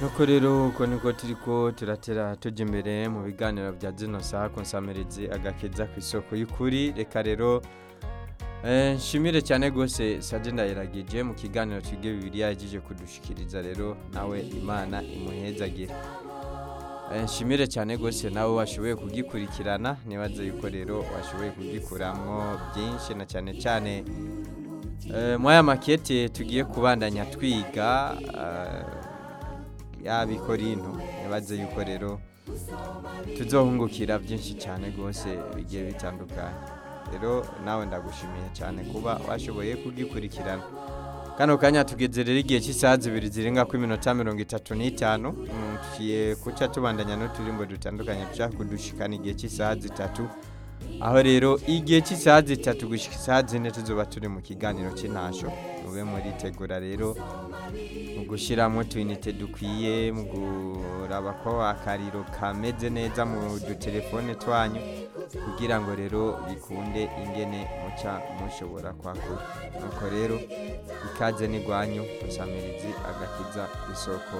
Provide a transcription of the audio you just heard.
nuko rero uko niko turiko turatera tujya imbere mu biganiro bya zino saha ku nsamirizi agakeza ku isoko y'ukuri reka rero eh, nshimire cyane rwose saje ndayiragije mu kiganiro twige bibiliya yagiye kudushikiriza rero nawe imana imuhezagire Eh, nshimire cyane rwose nawe washoboye kugikurikirana nibaze yuko rero washoboye kugikuramwo byinshi na cyane cyane eh, muri aya makete tugiye kubandanya twiga eh, yaba ikorinto nibaze yuko rero tuzohungukira byinshi cyane rwose bigiye bitandukanye rero nawe ndagushimiye cyane kuba washoboye kugikurikirana kano kanya tugeze rero igihe cy'isaha zibiri zirenga ku iminota mirongo itatu n'itanu Mm, tugiye kuca tubandanya n'uturimbo dutandukanye dushaka kudushikana igihe cy'isaha zitatu aho rero igihe cy'isaha zitatu gushyika isaha zine tuzoba turi mu kiganiro cy'intasho mube muritegura rero mu gushyiramo utuyinite dukwiye mu kuraba ko akariro kameze neza mu dutelefone twanyu kugira ngo rero bikunde ingene muca mushobora kwakura nuko rero ikaze n'igwanyu musamirizi agakiza isoko